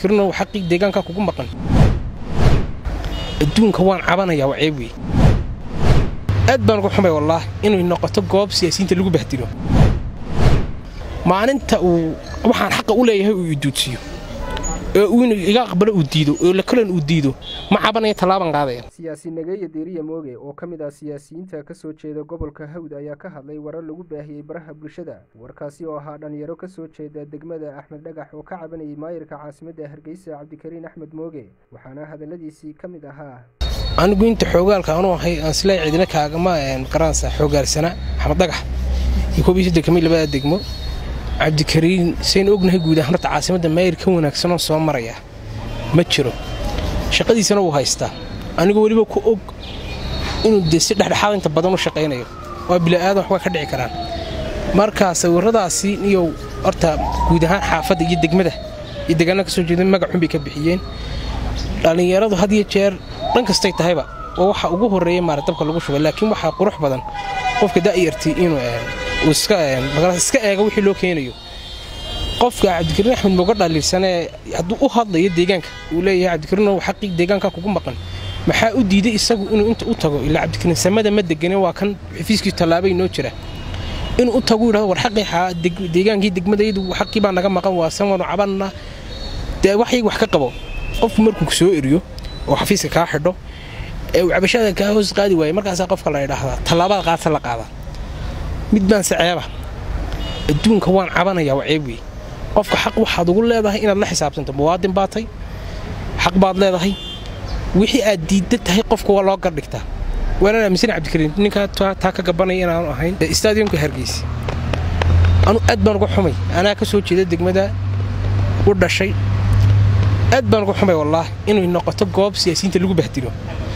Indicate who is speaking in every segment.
Speaker 1: cabdikariinow xaqii deegaanka kugu maqan adduunka waan cabanayaa waa ceeb wey aad baan uga xumay wallaahi inay noqoto goob siyaasiyiinta lagu bahdilo maalinta uu waxaan xaqa u leeyahay uu iduudsiyo oo uu iga aqbalo uu diido oo lakalan uu diido ma cabanaya tallaaban qaadaya
Speaker 2: siyaasi nageeye deeriya mooge oo ka mid ah siyaasiyiinta ka soo jeeda gobolka hawd ayaa ka hadlay warar lagu baahiyey baraha bulshada warkaasi oo ahaa dhallinyaro ka soo jeeda degmada axmed dhagax oo ka cabanayay maayirka caasimadda hargeysa cabdikariin axmed mooge waxaana hadalladiisii ka mid ahaa
Speaker 1: anigu inta xoogaalka anuu ahay aan silaa cidina kaagama garanaysa xoogaalsana axmed dhagax iyo koob iyo saddex kamid labada degmo cabdikariin sayn ognahay guud ahaan horta caasimadda maayir ka wanaagsanoo soo maraya ma jiro shaqadiisana wuu haystaa anigoo weliba ku og inuu dee si dhexdhexaad inta badan u shaqaynayo waa bila'aadan waxbaa ka dhici karaan markaa sawirradaasi niyow horta guud ahaan xaafadda iyo degmada iyo deegaanada ka soo jeeda magacxun bay ka bixiyeen dhallinyaradu had iyo jeer dhan kastay tahayba oo waxa ugu horreeya maara dabka lagu shubay laakiin waxaa qurux badan qofka da'yartii inuu iska eego wixii loo keenayo qofka cabdikariin axmed mooga dhaliilsanee hadduu u hadlayo deegaanka uu leeyahay cabdikariinow xaqii deegaanka kugu maqan maxaa u diiday isagu inuu inta u tago ilaa cabdikariin samada ma degane waa kan xafiiskiisu tallaabay noo jira inuu u tagu yidhahdo war xaqii deegaankii degmadaydu xaqii baa naga maqan waa san waanu cabanna dee waxyag wax ka qabo qofku markuu soo eriyo oo xafiiska kaa xidho ee uu cabashada kaa hoos qaadi waaye markaasaa qofka la idhaahdaa tallaabada qaadta la qaadaa mid baanse ceeba adduunka waan cabanayaa waa ceeb wey qofka xaq waxaad ugu leedahay inaad la xisaabtanto muwaadin baa tay xaq baad leedahay wixii aad diidda tahay qofka waa loo gardhigtaa waanaan aaminsan cabdikariin ninkaa taa ka gabanaya inaanu ahayn stadiumka hargeysa anu aad baan uga xumay anaa ka soo jeeda degmada u dhashay aad baan uga xumay wallaahi inay noqoto goob siyaasiyiinta lagu bahdilo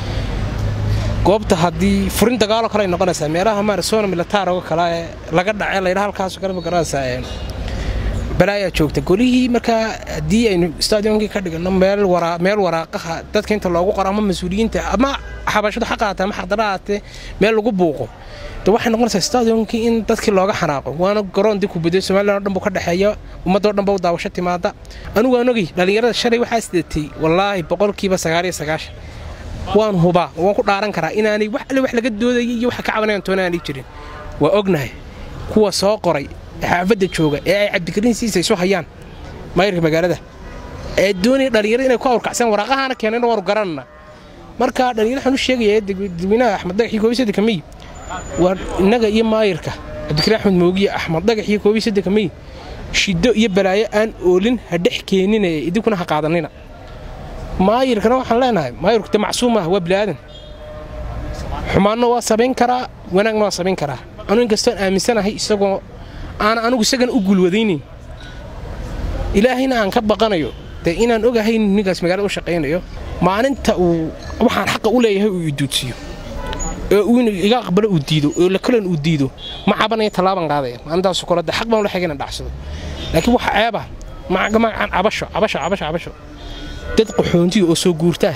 Speaker 1: goobta haddii furin dagaaloo kale ay noqonaysaa meelaha maarasona militaaroo kale ee laga dhace laydha halkaasoo kale ma garanaysaa balaayaa joogta golihii markaa haddii aynu stadiumkii ka dhigano meel waraaqaha dadka inta loogu qoro ama mas-uuliyiinta ama xabashadu xaqaate ama xaqdaraate meel lagu buuqo de waxay noqonaysaa stadiumkii in dadkii looga xanaaqo waana garoon dib kubadyo somalilan o dhan buu ka dhexeeya ummadoo dhan ba u daawasho timaada anigu waan ogay dhallinyarada shalay waxaa sidatay wallaahi boqolkiiba sagaaliyo sagaashan waan hubaa waan ku dhaaran karaa inaanay wax alle wax laga doodaya iyo waxa ka cabanayan toona aanay jirin waa ognahay kuwa soo qoray xaafadda jooga ee ay cabdikariin siisa isu hayaan maayirka magaalada ee doonaya dhallinyarada inay ku awrkacsan waraaqahaana keenayna waanu garanana marka dhallinyar waxaan u sheegaya dadweynaha axmed dhagax iyo koobiy saddex mey waa innaga iyo maayirka cabdikariin axmed moogiye axmed dhagax iyo koobiy saddex mey shiddo iyo balaayo aan oolin ha dhex keeninaya idinkuna ha qaadanina maayirkana waxaan leenahay maayirku de macsuum ah waa bilaadan xumaanna waa samayn karaa wanaagna waa samayn karaa anu inkastoon aaminsanahay isagoo aan anugu isagana u guulwadaynayn ilaahayna aan ka baqanayo dee inaan ogahay ninkaas magaalada u shaqaynayo maalinta uu waxaan xaqa u leeyahay uu iduudsiyo oo uu iga aqbalo uu diido oo lakalan uu diido ma cabanaya tallaaban qaadaya maalintaasu kale de xaq baan ula xigay inaan dhacsado laakiin waxa ceeba magacan cabasho cabasho cabasho cabasho dad qaxoontiya oo soo guurtaa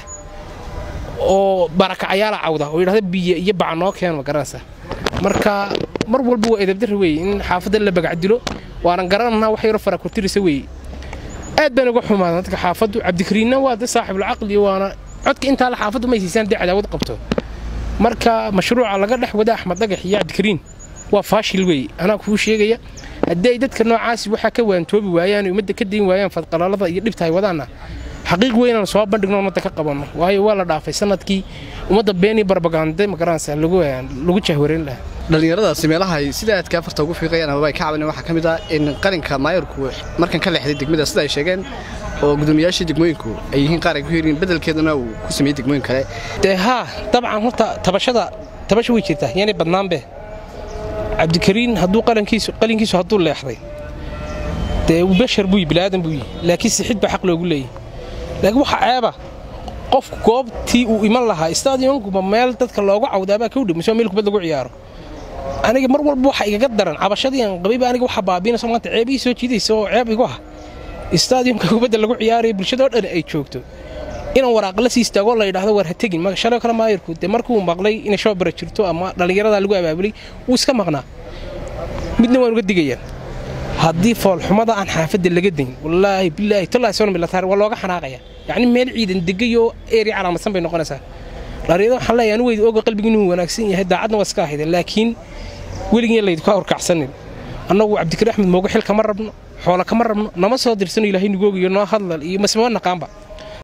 Speaker 1: oo barakacayaala cawda oo yidhahda biyo iyo baca noo keeno ma garanaysaa marka mar walba waa edabdarra weeye in xaafadda la bagacdilo waanan garananaa wax yaro farakurtirisa weeye aad baan uga xumaada dadka xaafaddu cabdikariinna waa de saaxibulcaqli waana codka intaa la xaafaddu may siisaan dee cadaawad qabto marka mashruuca laga dhex wada axmed dhagax iyo cabdikariin waa faashil weeye anaa kuu sheegaya haddii ay dadka noocaasi waxaa ka waantoobi waayaan ummadda ka dayn waayaan fadqalaalada iyo dhibta ay wadaanna xaqiiq weynaan soo bandhigno ummadda ka qabanno waayo waa la dhaafay sanadkii ummadda beeni barbagande magaranaysa lagu jahwareyn lahaa
Speaker 3: dhallinyaradaasi meelaha ay sida aadka afarta ugu fiiqayaan amaba ay ka cabaneen waxaa ka mid ah in qalinka maayarku markan ka leexday degmada sida ay sheegeen oo gudoomiyaashii degmooyinku ay yihiin qaar ay ku heeriin beddelkeedana uu ku sameeyey degmooyin kale
Speaker 1: dee haa dabcan horta tabashada tabasha way jirtaa yaanay badnaanbe cabdikariin hadduu qalinkiisu hadduu leexday dee bashar buuyi bilaadan buuyi laakiin sixid baa xaq loogu leeyahy laakiin waxaa ceeba qofku goobtii uu iman lahaa stadiumkuba meel dadka loogu cawdaabaa ka udhow mise meel kubad lagu ciyaaro aniga mar walba waxa igaga daran cabashadii aan qabayba aniga waxa baabiinayso maanta ceebihii soo jiidaysa oo ceeb igu ah stadiumka kubadda lagu ciyaaraya bulshadoo dhan ay joogto inaan waraaq la sii istaagoo la yidhaahdo war ha tegin shalay kale maayirku dee markuu maqlay inay shoobara jirto ama dhallinyarada lagu abaabulay wuu iska maqnaa midna waan uga digayaa haddii foolxumada aan xaafadda laga dayn wallaahi bilaahi tallaahi soon milataar waa looga xanaaqaya yacni meel ciidan degay oo eeri calaamadsan bay noqonaysaa dhalinyarada waxaan leeyahay anu weyda oga qalbiga inuu wanaagsan yahay daacadna waa iska ahayde laakiin weligeen laydinku awrkacsanin annagu cabdikari axmed moogo xil kama rabno xoola kama rabno nama soo dirsano ilaahay nugoogiyo noo hadlal iyo masma naqaanba